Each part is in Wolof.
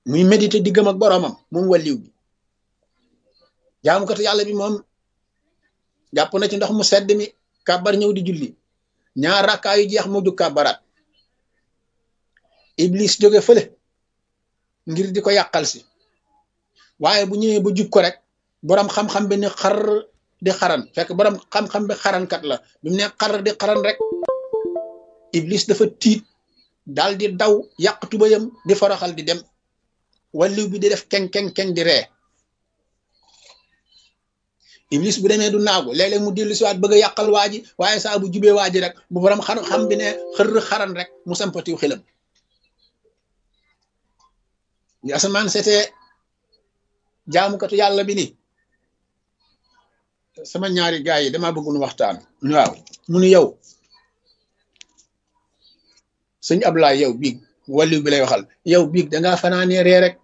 muy méditer diggam ak boroomam moom wàlliw bi jaamukatu yàlla bi moom jàpp na ci ndox mu sedd mi kàbbar ñëw di julli ñaar rakkaa yu jeex mu jug kàbbaraat iblis jóge fële ngir di ko yàqal si waaye bu ñëwee ba jub ko rek boroom xam-xam bi ni xar di xaran fekk boroom xam-xam bi xarankat la bi mu ne xar di xaran rek iblis dafa tiit daal di daw yàq tubayam di foroxal di dem walliw bi di def keng keng keng di ree iblis bu demee du naagu léeg-léeg mu dellu siwaat bëgg a yàqal waa ji waaye saa bu jubee waa ji rek bu borom xam xam bi ne xër xaran rek mu sampatiw xilam li asamaan seetee jaamukatu yàlla bi ni sama ñaari gaay yi dama bëgg nu waxtaan waaw mu nu yow sëñ Ablaay yow biig walliw bi lay waxal yow biig dangaa fanaanee ree rek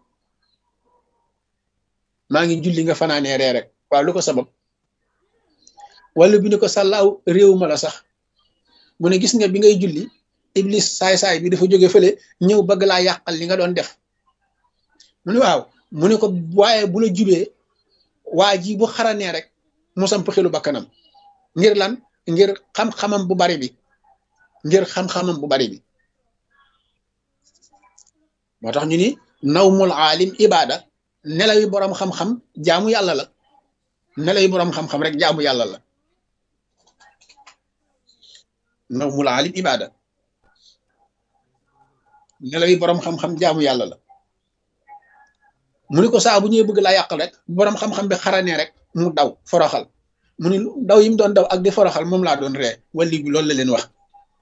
maa ngi julli nga fanaanee ree rek waaw lu ko sabab wala bi ni ko sàllaaw réew ma la sax mu ne gis nga bi ngay julli iblis saay-saay bi dafa jóge fële ñëw bëgg laa yàqal li nga doon def mu ne waaw mu ne ko waaye bu la jubee waa ji bu xaranee rek mu samp xelu bakkanam ngir lan ngir xam-xamam bu bari bi ngir xam-xamam bu bari bi moo tax ñu ni nawmul aalim ibaada nelaw yi boroom xam-xam jaamu yàlla la nelaw yi boroom xam-xam rek jaamu yàlla la nawmul aalim ibaada nelaw yi boroom xam-xam jaamu yàlla la mu ni ko saa bu ñëwee bëgg laa yàqal rek boroom xam-xam bi xaranee rek mu daw foroxal mu ni daw yi mu doon daw ak di foroxal moom laa doon ree wali bi loolu la leen wax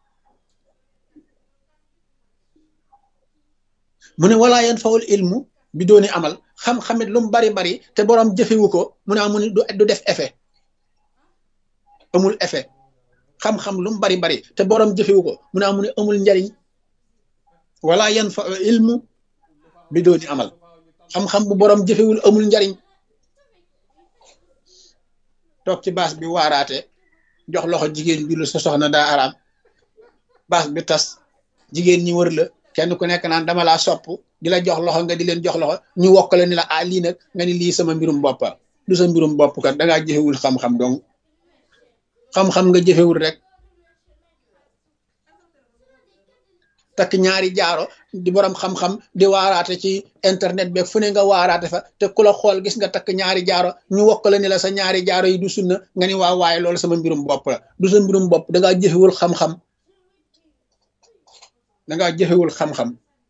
mu ne walaa yan fawul ilmu bi dooni amal xam-xamit lu mu bari bari te boroom jëfewu ko mu ne mu ni du def effet amul effet xam-xam lu mu bari bari te boroom jëfewu ko mu ne mu ne amul njariñ walaa yan fa ilmu bi dooni amal xam-xam bu boroom jëfewul amul njariñ toog ci baas bi waaraate jox loxo jigéen bi lu sa soxna daa araam baas bi tas jigéen ñi wër la kenn ku nekk naan dama laa sopp di la jox loxo nga di leen jox loxo ñu wokkale ni la ah lii nag nga ni lii sama mbirum boppa du sa mbirum bopp kat dangaa jëfewul xam-xam donc xam-xam nga jëfewul rek takk ñaari jaaro di borom xam-xam di waaraate ci internet beeg fu ne nga waaraate fa te ku la xool gis nga takk ñaari jaaro ñu wokkale ni la sa ñaari jaaro yi du sunna nga ni waa waaye loolu sama mbirum bopp la du sa mbirum bopp dangaa jëfewul xam-xam dangaa jëfewul xam-xam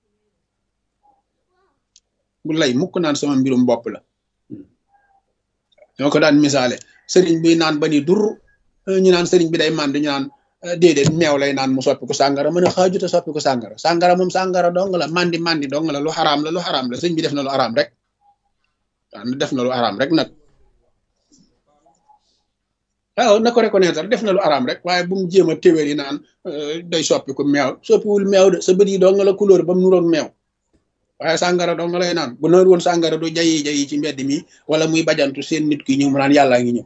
bu lay mukk naan sama mbirum bopp la ñoo ko daan misaale sëriñ bi naan ba ni dur ñu naan sëriñ bi day mànd ñu naan déedéet meew lay naan mu soppi ko sàngara mën a xaajuta soppi ko sàngara sàngara moom sàngara dong la mandi mandi dong la lu xaraam la lu xaraam la sëñ bi def na lu xaraam rek waaw def na lu xaraam rek nag waaw na ko reconnaître def na lu xaraam rek waaye bu mu jéem a téwéer yi naan day soppi ko meew soppiwul meew de sa bët yi dong la couleur ba mu nuroog meew waaye sàngara dong lay naan bu nawet woon sàngara du jayi jayi ci mbedd mi wala muy bajantu seen nit ki ñëw mu naan yàllaa ngi ñëw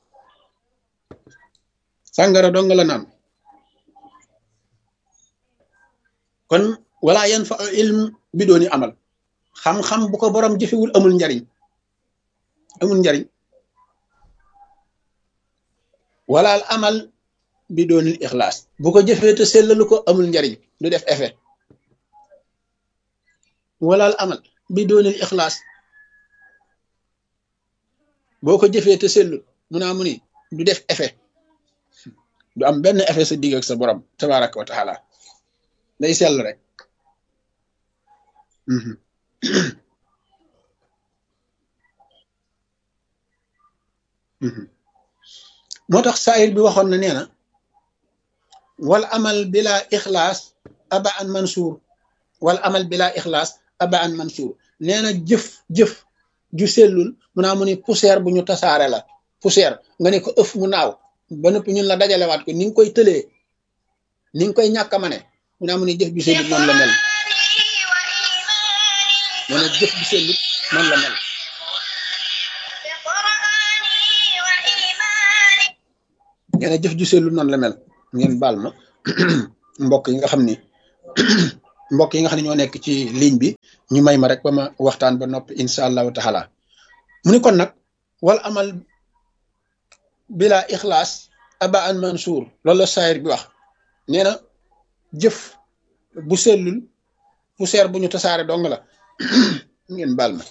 sàngara dong la naan kon wala yan fa ilm bi dooni amal xam-xam bu ko borom jëfewul amul njariñ amul njariñ walaal amal bi doonil ixlaas bu ko jëfee te sellalu ko amul njariñ du def effet walaal amal bi doonil ixlaas boo ko jëfee te sellu mu naa mu ni du def effet du am benn effet sa digg ak sa borom tabaraka wa taala day sell rek moo tax saayir bi waxoon na nee na wal amal bila ixlaas aba an mansuur wal amal bila ixlaas aba an mansuur nee na jëf jëf ju sellul mu naa mu ni poussière bu ñu tasaare la poussière nga ne ko ëf mu naaw ba noppi ñun la dajalewaat ko ni nga koy tëlee ni nga koy ñàkk a mane mu naa mu ni jëf ju sellut noonu la mel nee na jëf ju sellut noonu la mel nee na jëf ju sellut noonu la mel ngeen baal ma mbokk yi nga xam ni mbokk yi nga xam ne ñoo nekk ci ligne bi ñu may ma rek ba ma waxtaan ba noppi incha allahu taala mu ni kon nag wal amal bila ixlaas aba an mansour loolu la saayir bi wax nee na jëf bu sellul poussière bu ñu tasaare dong la ngeen baal ma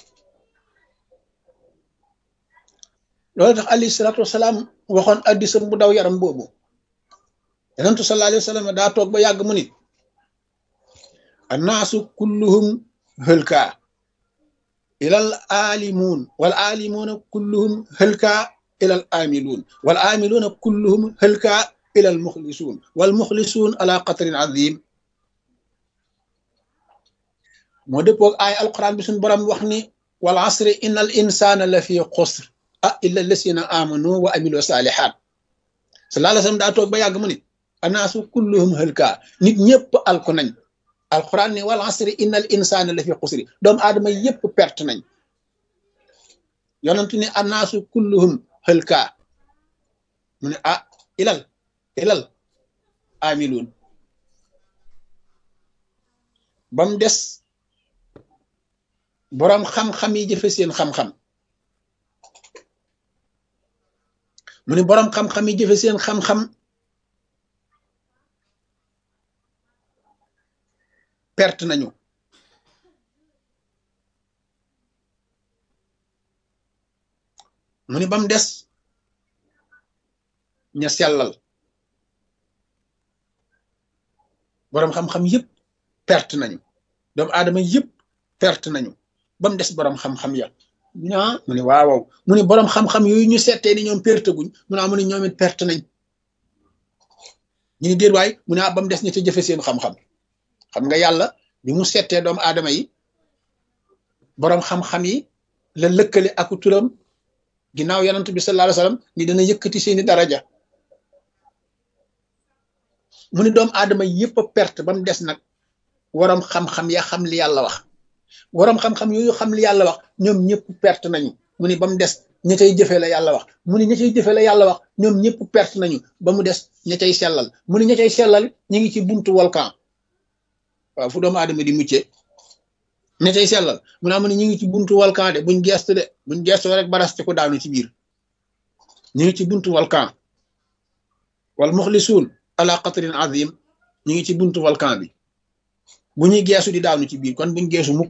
loolu tax alayhi salaatu wasalaam waxoon addisam bu daw yaram boobu yonentu sallallahu alayhi wa sallam daa toog ba yàgg mu nit annaasu kulluhum hëlka ilal aalimuun wal aalimuuna kulluhum hëlka ilal aamiluun wal aamiluuna kulluhum hëlka ilal muxlisuun wal muxlisuun ala qatrin azim moo dëppoog ay alquran bi suñu borom wax ni wal asri inna al insana la fi xusr ah illa lasina amanu wa amilu salihat sallallahu alayhi wasallam daa toog ba yàgg mu ni anaasu kulluhum hëlka nit ñëpp alku nañ alquran ni wal asri inna al insana la fi xusri doomu aadama yëpp perte nañ yonentu ni anaasu kulluhum hëlka mu ne ah ilal ilal amiluun bam des boroom xam-xam yi jëfe seen xam-xam mu ne boroom xam-xam yi jëfe seen xam-xam perte nañu mu ne bam des ña sellal boroom xam-xam yëpp perte nañu doomu aadama yëpp perte nañu ba mu des boroom xam-xam ya ñaa mu ne waawaw mu ne boroom xam-xam yooyu ñu settee ni ñoom perte guñ mu ne mu ne ñoom it perte nañ ñu ni déet waay mu ne ba mu des ña ca jëfe seen xam-xam xam nga yàlla bi mu settee doomu aadama yi boroom xam-xam yi la lëkkale aku turam ginnaaw yonent bi sallallahu alayhi wasallam ni dana yëkkati seeni daraja mu ne doomu aadama yëpp a perte ba mu des nag waroom xam-xam ya xam li yàlla wax waroom xam-xam yooyu xam li yàlla wax ñoom ñëpp perte nañu mu ni ba mu des ña cay jëfee la yàlla wax mu ni ña cay jëfee la yàlla wax ñoom ñëpp perte nañu ba mu des ña cay sellal mu ni ña cay sellal ñu ngi ci buntu volcan waaw fu doomu aadama di muccee ña cay sellal mu naa mu ni ñu ngi ci buntu volcan de buñ gestu de buñ gestu rek baraste ko daanu ci biir ñu ngi ci buntu volcan wal muxlisuun ala qatrin azim ñu ngi ci buntu volcan bi bu ñuy geesu di daanu ci biir kon buñ geesu mukk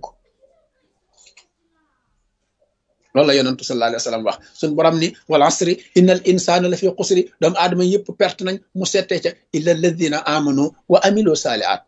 loolu la yonentu sallallahu alayhi wa sallam wax suñ borom ni wal asri innal insana la fi xusri doomu aadama yëpp perte nañ mu settee ca illa alladina amanu wa amilu saalihat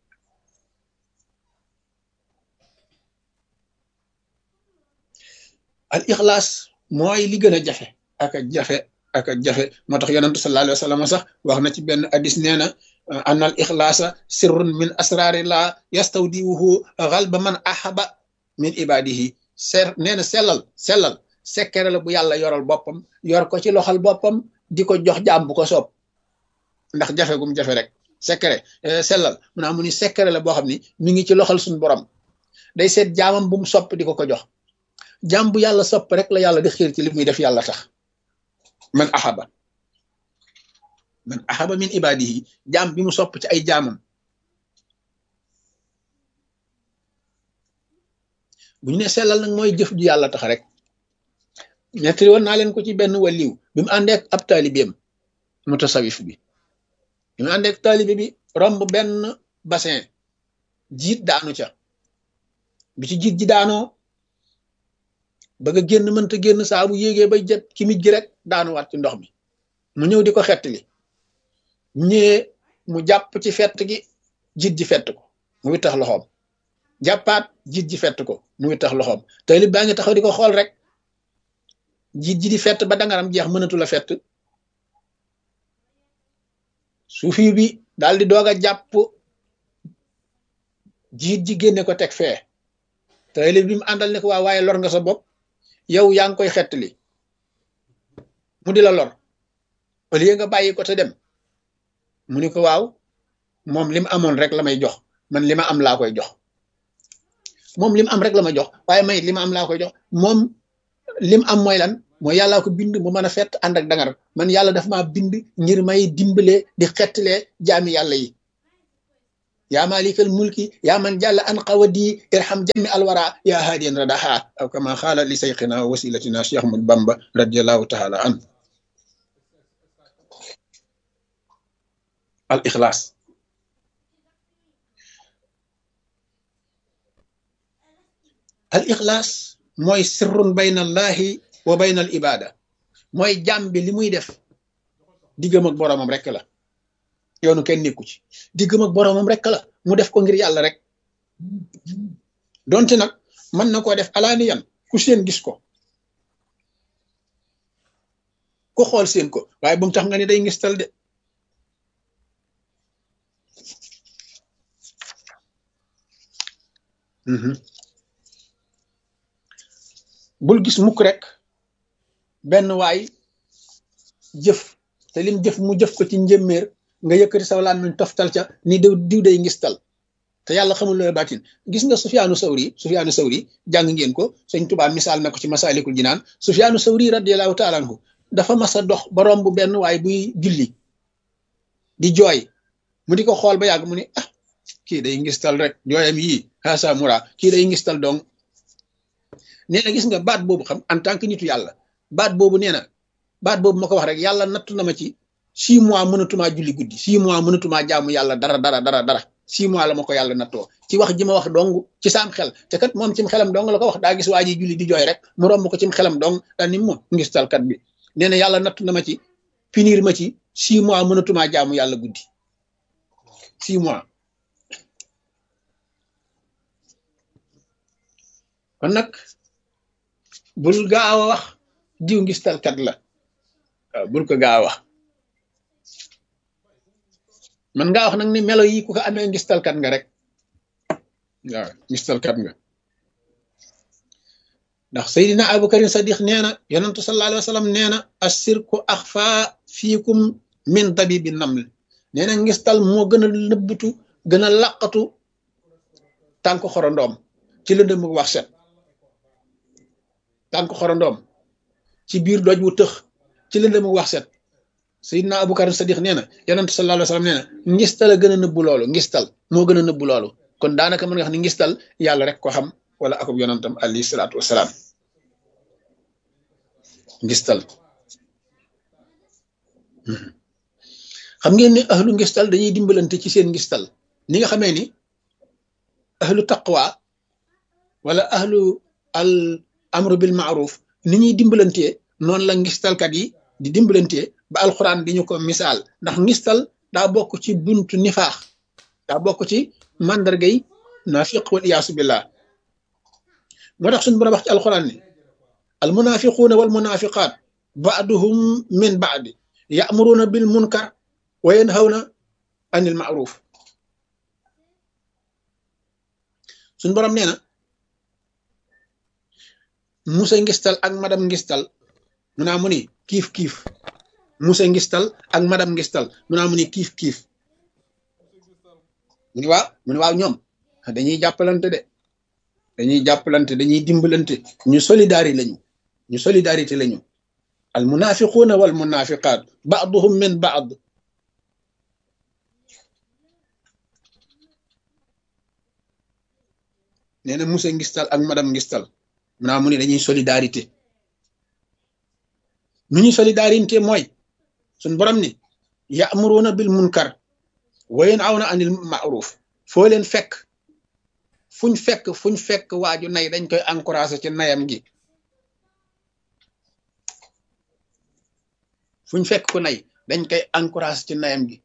al ixlaas mooy li gën a jafe ak a jafe ak a jafe moo tax yonentu sallallahu alayhi wa sallam sax wax na ci benn hadis nee na anna al ixlaasa sirrun min asrarillah yastawdiwuhu xalba man ahaba min ibadihi ser nee na sellal sellal sekkere la bu yàlla yoral boppam yor ko ci loxal boppam di ko jox jaam bu ko soob ndax jafe gum jafe rek sekkere sellal mu naa mu ni sekkere la boo xam ni mi ngi ci loxal suñu borom day seet jaamam bu mu sopp di ko ko jox jaam bu yàlla sopp rek la yàlla di xiir ci li muy def yàlla tax man ahaba man ahaba min ibadihi jaam bi mu sopp ci ay jaamam bu ñu ne sellal nag mooy jëf ju yàlla tax rek nettali woon naa leen ko ci benn waliw bi mu àndeek ab taalibeem mutasawif bi bi mu àndeek taalibe bi romb benn bassin jiit daanu ca bi ci jiit ji daanoo bëgg a génn mënta génn saa bu yéegee bay jët ki mij gi rek daanuwaat ci ndox mi mu ñëw di ko xettali ñëwee mu jàpp ci fett gi jiit ji fett ko mu wittax loxoom jàppaat jiit ji fett ko mu wittax loxoom taalib baa ngi taxaw di ko xool rek jiit ji di fett ba dangaram jeex mënatu la fett suufi bi daal di doog a jàpp jiit ji génne ko teg fee taalib bi mu àndal ne ko waa waaye lor nga sa bopp yow yaa ngi koy xettali mu di la lor au lieu nga bàyyi ko te dem mu ni ko waaw moom li mu amoon rek la may jox man li ma am laa koy jox moom li mu am rek la ma jox waaye may li ma am laa koy jox moom li mu am mooy lan mooy yàllaa ko bind mu mën a fett ànd ak dangar man yàlla daf maa bind ngir may dimbale di xettalee jaami yàlla yi yaa malikal mulki yaa man jàlla an qawadi irham jami alwara yaa haadiyan radaha aw kama xaala li sayxina wa wasilatina cheikh ahmad bamba radiallahu taala an al ixlaas al ixlaas mooy sirrun bayna allahi wa bayna al ibada mooy jàmm bi li muy def diggam ak boroomam rek la yoonu kenn nekku ci diggam ak boroomam rek la mu def ko ngir yàlla rek donte nag mën na koo def alaaniyan ku seen gis ko ku xool seen ko waaye bu mu tax nga ni day ngistal de bul gis mukk rek benn waay jëf te lim jëf mu jëf ko ci njëmmeer nga yëkkati saw laan min toftal ca ni diw diw day ngistal te yàlla xamul looy baatin gis nga Sufyaanu Sawri Sufyaanu Sawri jàng ngeen ko sëñ Tuubaa misaal na ko ci Masaalikul Jinaan Sufyaanu Sawri radiyallahu taala anhu dafa mas a dox ba romb benn waay buy julli di jooy mu di ko xool ba yàgg mu ni ah kii day ngistal rek jooyam yii xaasa mura kii day ngistal dong nee na gis nga baat boobu xam en tant que nitu yàlla baat boobu nee na baat boobu ma ko wax rek yàlla nattu na ma ci six mois mënatumaa julli guddi six mois mënatumaa jaamu yàlla dara dara dara dara six mois la ma ko yàlla nattoo ci wax ji ma wax dong ci saam xel te kat moom cim xelam dong la ko wax daa gis waa ji julli di jooy rek mu romb ko cim xelam dong daal ni moom ngistalkat bi nee na yàlla nattu na ma ci finir ma ci six mois mënatumaa jaamu yàlla guddi six mois kon nag bul gaaw a wax diw ngistalkat la waaw bul ko gaaw a wax man ngaa wax nag ni melo yi ku ko amee ngistalkat nga rek waaw ngistalkat nga ndax Seydina Abubakarin Sadiq nee na yonentu sallallahu alayhi wa sallam nee na assirku axfa fiikum min dabibi naml nee na ngistal moo gën a nëbbatu gën a laqatu tànk xorondoom ci lëndëm wax set tànk xorondoom ci biir doj wu tëx ci lëndëm wax set Seydina Abubakar Sadiq nee na yonent sallallahu alayhi wa sallam nee na ngistal a gën a nëbbu loolu ngistal moo gën a nëbbu loolu kon daanaka mën nga xam ne ngistal yàlla rek ko xam wala akub yonentam alayhi salaatu wasalaam ngistal xam ngeen ne ahlu ngistal dañuy dimbalante ci seen ngistal ni nga xamee ni ahlu taqwa wala ahlu al amru bil maaruf ni ñuy dimbalantee noonu la ngistalkat yi di dimbalantee ba alxuraan di ñu ko misaal ndax ngistal daa bokk ci buntu nifaax daa bokk ci màndargay naafiq wal iyaasu billah moo tax suñu borom wax ci alxuraan ni al munafiquuna wal munafiqaat baaduhum min baadi ya'muruuna bil munkar wa yanhawna anil maaruf suñu borom nee na musa ngistal ak madam ngistal mu naa mu ni kiif kiif musa ngistal ak madam ngistal mu naa mu ni kiif kiif mu ni waaw mu ni waaw ñoom dañuy jàppalante de dañuy jàppalante dañuy dimbalante ñu solidarité lañu ñu solidarité lañu al munafiquuna wal munafiqaat baaduhum min baad nee na musa ngistal ak madam ngistal mu naa mu ni dañuy solidarité nu ñuy solidarité mooy suñ borom ni ya'muruna bil munkar wa yanhawna anil ma'ruf foo leen fekk fuñ fekk fuñ fekk waaju nay dañ koy encouragé ci nayam gi fuñ fekk ku nay dañ koy encouragé ci nayam gi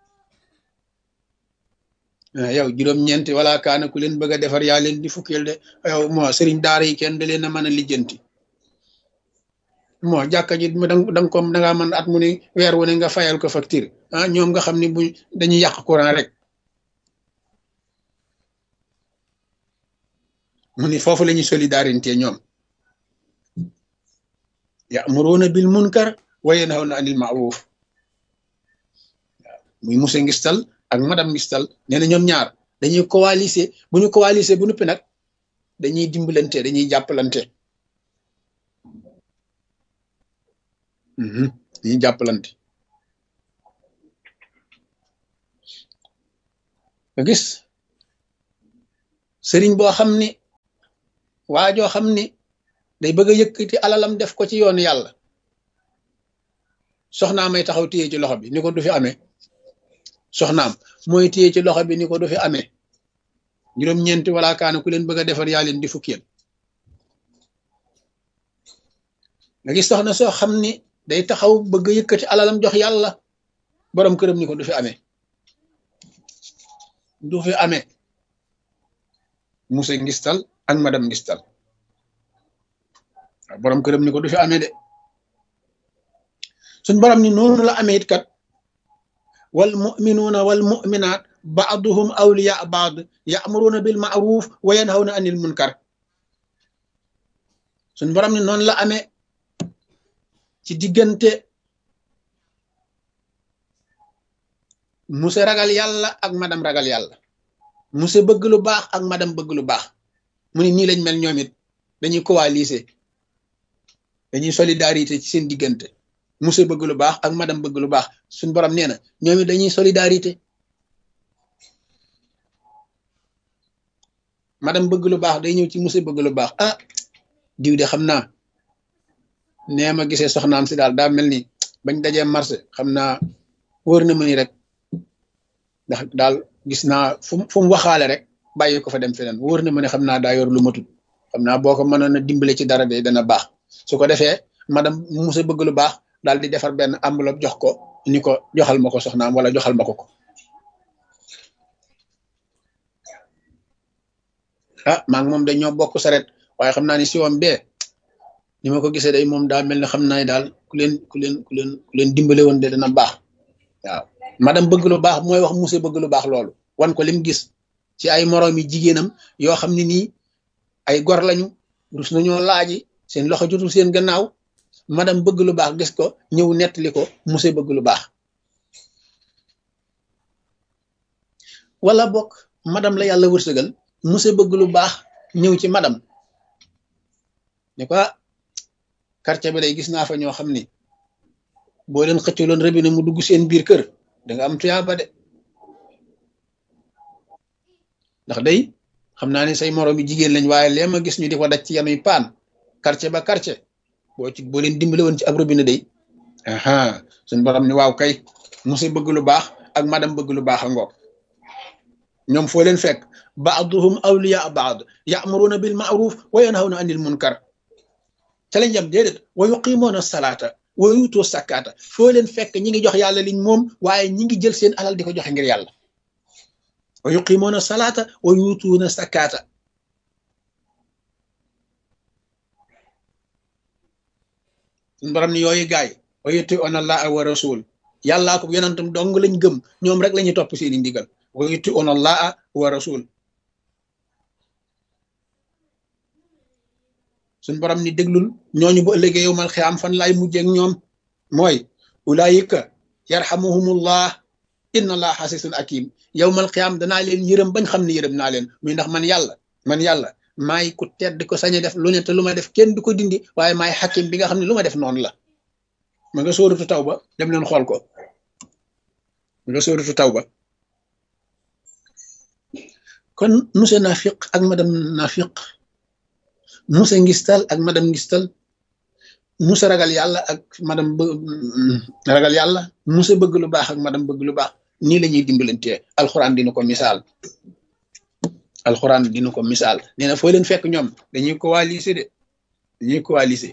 yow juróom-ñeenti wala kaana ku leen bëgg a defar yaa leen di fukkeel de yow moo sëriñ daara yi kenn da leen a mën a lijjanti moo jàkka ji da nga ko da ngaa mën at mu ne weer wu ne nga fayal ko facture ah ñoom nga xam ne bu dañuy yàq courant rek mu ni foofu la ñuy solidarité ñoom ya'muruna bil munkar wa yanhawna anil ma'ruf waaw muy monsieur ngistal ak madame ngistal nee na ñoom ñaar dañuy coaliser bu ñu coaliser bu nuppi nag dañuy dimbalante dañuy jàppalante dañuy jàppalante nga gis sëriñ boo xam ni waa joo xam ni day bëgg a yëkkati alalam def ko ci yoonu yàlla soxnaam may taxaw téye ci loxo bi ni ko du fi amee soxnaam mooy téye ci loxo bi ni ko du fi amee juróom-ñeenti wala kaana ku leen bëgg a defar yaa leen di fukkiyal nga gis soxna soo xam ni day taxaw bëgg a yëkkati alalam jox yàlla borom këram ni ko du fi amee du fi amee monsieur ngistal ak madame ngistal borom këram ni ko du fi amee de suñ borom ni noonu la amee it kat wal muminuuna wal muminaat baaduhum awliya baad yaamuruuna bil maaruf wa yanhawna anil munkar suñ borom ni noonu la amee ci diggante monsieur ragal yàlla ak madame ragal yàlla monsieur bëgg lu baax ak madame bëgg lu baax mu ni nii lañ mel ñoom it dañuy coaliser dañuy solidarité ci seen diggante monsieur bëgg lu baax ak madame bëgg lu baax suñ borom nee na ñoom it dañuy solidarité madame bëgg lu baax day ñëw ci monsieur bëgg lu baax ah diw de xam naa nee ma gisee soxnaam si daal daa mel ni bañ dajee marché xam naa wóor na ma ni rek ndax daal gis naa fu fu mu waxaale rek bàyyi ko fa dem feneen wóor na ma ne xam naa daa yor lu matut xam naa boo ko mënoon a dimbale ci dara de dana baax su ko defee madame musa bëgg lu baax daal di defar benn enveloppe jox ko ni ko joxal ma ko soxnaam wala joxal ma ko ko ah maa ngi moom dañoo bokk saret waaye xam naa ni siwam bee ni ma ko gisee day moom daa mel ne xam naa daal ku leen ku leen ku leen ku leen dimbale woon de dana baax waaw madame bëgg lu baax mooy wax monsieur bëgg lu baax loolu wan ko lim gis ci ay moroomi jigéenam yoo xam ne nii ay gor lañu rus nañoo laaji seen loxo jotul seen gannaaw madame bëgg lu baax gis ko ñëw nettali ko monsieur bëgg lu baax wala bokk madame la yàlla wërsëgal monsieur bëgg lu baax ñëw ci madame ne ko quartier bi day gis naa fa ñoo xam ni boo leen xëccaloon robinet mu dugg seen biir kër da nga am tuyaaba de ndax day xam naa ne say moroom yi jigéen lañ waaye lee ma gis ñu di ko daj ci yanuy paan quartier ba quartier boo ci boo leen dimbale woon ci ab robinet day aha suñ borom ni waaw kay monsieur bëgg lu baax ak madame bëgg lu baax a ngoog ñoom foo leen fekk baaduhum awliya baad ya'muruna bil ma'ruf wa yanhawna anil munkar ca lañ jam déedéet wa yuqimoona salaata wa yuutoo sakkaata foo leen fekk ñi ngi jox yàlla liñ moom waaye ñi ngi jël seen alal di ko joxe ngir yàlla wa yuqimoona salaata wa yuutuuna sakkaata suñ borom ni yooyu gaay wa yuti'una allaha wa rasul yàllaa ko yonentam dong lañ gëm ñoom rek la ñuy topp seeni ndigal wa yuti'una allaha wa rasul suñ borom ni déglul ñooñu bu ëllëgee yow mal xiyaam fan laay mujjee ak ñoom mooy ulaayika yarhamuhumullah inna allah xasisun akim yow mal xiyaam danaa leen yërëm bañ xam ne yërëm naa leen muy ndax man yàlla man yàlla maay ku tedd ko sañ a def lu ne te lu ma def kenn du ko dindi waaye maay xakim bi nga xam ne lu ma def noonu la ma nga sóoratu taw ba dem leen xool ko ma nga sóoratu taw ba kon monsieur nafiq ak madame nafiq monsieur ngistal ak madame ngistal monsieur ragal yàlla ak madame ragal yàlla monsieur bëgg lu baax ak madame bëgg lu baax nii la ñuy dimbalantee alxuraan dina ko misaal alxuraan dina ko misaal nee na foo leen fekk ñoom dañuy coaliser de dañuy coaliser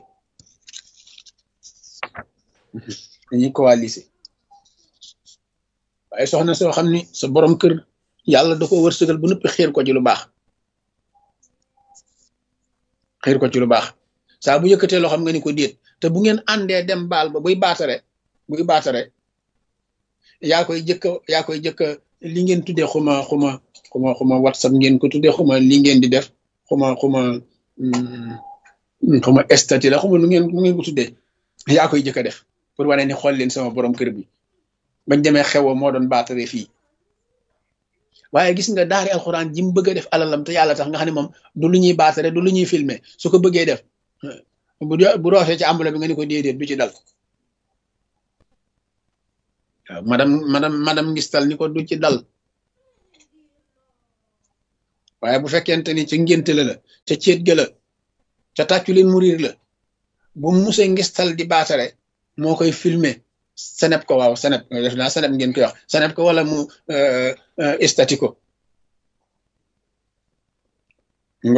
dañuy coaliser waaye soxna soo xam ni sa borom kër yàlla da ko wërsëgal bu noppi xiir ko ci lu baax xiir ko ci lu baax saa bu yëkkatee loo xam nga ni ko déet te bu ngeen àndee dem baal ba buy baatare buy baatare yaa koy jëkka yaa koy jëkka li ngeen tuddee xuma xuma xuma xuma whatsapp ngeen ko tuddee xuma li ngeen di def xuma xuma xuma statut la xuma nu ngeen nu ngeen ko tuddee yaa koy jëkka def pour wane ni xool leen sama borom kër bi bañ demee xew moo doon baatare fii waaye gis nga daari alxuraan ji mu bëgg a def alalam te yàlla tax nga xam ne moom du lu ñuy baatare du lu ñuy filmer su ko bëggee def bu bu roofee ci ambula bi nga ni ko déedéet du ci dal waaw madame madame madame ngistal ni ko du ci dal waaye bu fekkente ni ca ngénte la la ca céet ga la ca tàccu leen murir la bu musee ngistal di baatare moo koy filmer seneb ko waaw seneb def naa seneb ngeen koy wax seneb ko wala mu estati ko ngo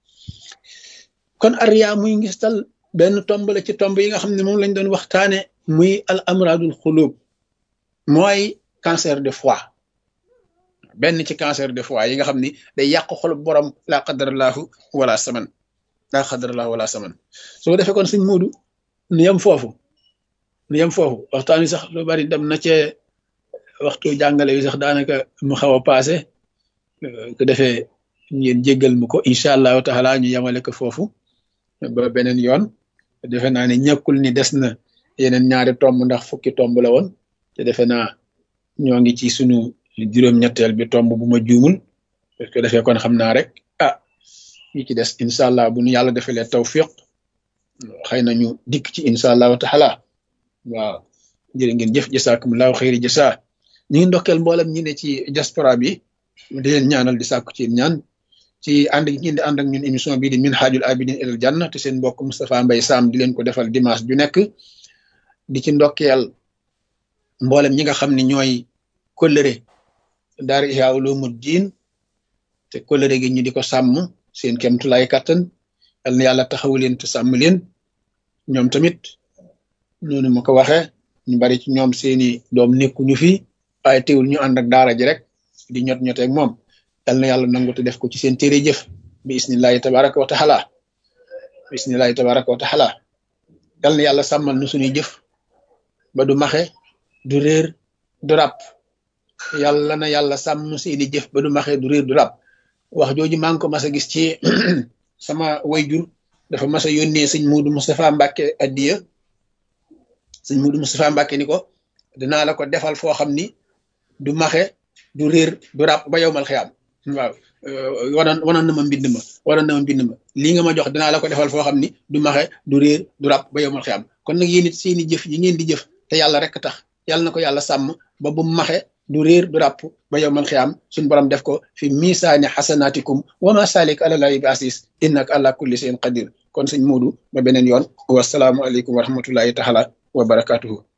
kon ariya muy ngistal benn tomb la ci tomb yi nga xam ne moom lañ doon waxtaane muy al amradul xulub mooy cancer de foie benn ci cancer de foie yi nga xam ni day yàq xolub borom laa qadarallahu wala saman laa qadarallahu wala saman su ko defee kon suñ muudu nu yem foofu nu yem foofu waxtaan wi sax lu bari dem na cee waxtu jàngale wi sax daanaka mu xaw a paase ko defee ngeen jéggal mu ko incha allahu taala ñu yemale ko foofu ba beneen yoon defe naa ne ñàkkul ni des na yeneen ñaari tomb ndax fukki tomb la woon te defe naa ñoo ngi ci sunu juróom-ñetteel bi tomb bu ma juumul parce que defee kon xam naa rek ah yi ci des incha allah bu nu yàlla defalee tawfiq xëy na ñu dikk ci incha allahu taala waaw jërë ngeen jëf jasaakumullahu xëyri jasa ñu ngi ndokkeel mboolem ñi ne ci diaspora bi di leen ñaanal di sàkku ci ñaan ci ànd gi ngeen di ànd ak ñun émission bii di minhajul abidin ilal janna te seen mbokk Moustapha Mbaye Sam di leen ko defal dimanche ju nekk di ci ndokkeel mboolem ñi nga xam ne ñooy kóllëre daara Ihya Ulumuddin te kóllëre gi ñu di ko sàmm seen kemtulaay kattan yal na yàlla taxawu leen te sàmm leen ñoom tamit noonu ma ko waxee ñu bari ci ñoom seeni doom nekkuñu fi waaye teewul ñu ànd ak daara ji rek di ñot ñoteeg moom yal na yàlla nangu te def ko ci seen téere jëf bi isnillahi tabaraka wa taala bi isnillahi tabaraka wa taala yal na yàlla sàmmal nu suñuy jëf ba du maxe du réer du ràpp yàlla na yàlla sàmm seeni jëf ba du maxe du réer du ràpp wax jooju maa ngi ko mas a gis ci sama wayjur dafa mas a yónnee sëñ Muudu Moustapha Mbàkke addiya sëñ Muudu Moustapha Mbàkke ni ko dinaa la ko defal foo xam ni du maxe du réer du ràpp ba yow mal xiyaam waaw wanoon wanoon na ma mbind ma wanoon na ma mbind ma lii nga ma jox dinaa la ko defal foo xam ni du maxe du réer du ràpp ba yow mal xiyaam kon nag yéen it seeni jëf yi ngeen di jëf te yàlla rek tax yàlla na ko yàlla sàmm ba bu maxe du réer du ràpp ba yow mal xiyaam suñu borom def ko fi misaani xasanaatikum wa ma salik ala lahi bi asis innaka ala kulli shay'in qadir kon sëñ Muudu ba beneen yoon wasalaamu aleykum wa rahmatullahi taala wa barakatuhu